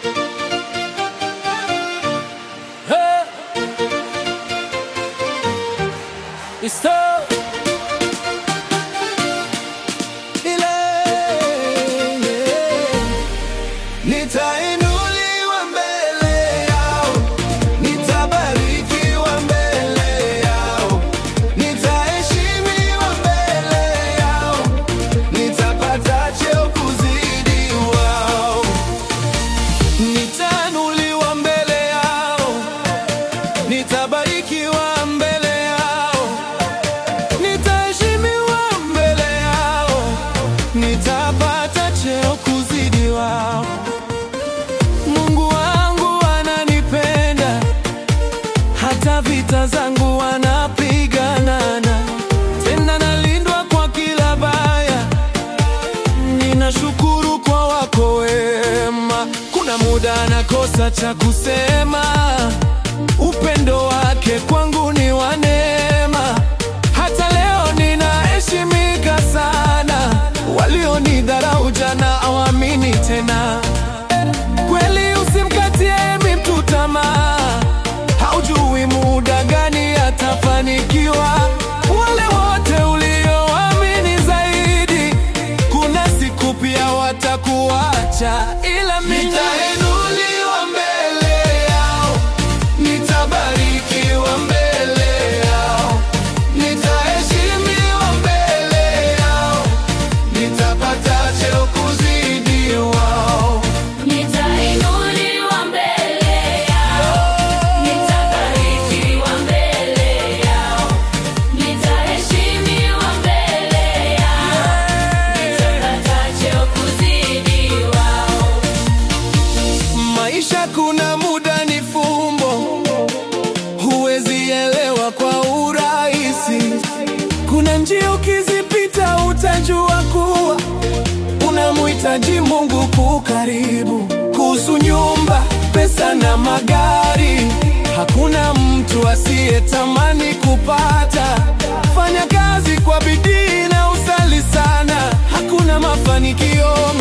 Hey. It's tough. Ile nitainuliwa mbele yao, nitabarikiwa mbele yao, nitaheshimiwa mbele yao, nitapata cheo kuzidi wao, nitainuliwa mbele yao, nitabarikiwa mbele yao nitaheshimiwa mbele yao, nitapata cheo kuzidi wao. Mungu wangu ananipenda, hata vita zangu wanapiganana, tena nalindwa kwa kila baya. Ninashukuru kwa wako wema, kuna muda nakosa cha kusema, upendo wake kwangu ni wa neema. Hata leo ninaheshimika sana, walionidharau jana hawamini tena. Kweli usimkatie mtu tamaa, haujui muda gani atafanikiwa. Wale wote ulioamini zaidi, kuna siku pia watakuacha, ila mimi nitainuliwa mbele yao, nitabarikiwa mbele yao, nitaheshimiwa mbele yao, nitapata cheo kuzidi wao. Nitainuliwa mbele yao, nitabarikiwa mbele yao, nitaheshimiwa mbele yao, nitapata cheo kuzidi wao. Maisha kuna muda ni fumbo, huwezi elewa kwa urahisi. Kuna njia ukizipita utajua kuwa unamhitaji Mungu kukaribu. Kuhusu nyumba, pesa na magari, hakuna mtu asiyetamani kupata. Fanya kazi kwa bidii na usali sana, hakuna mafanikio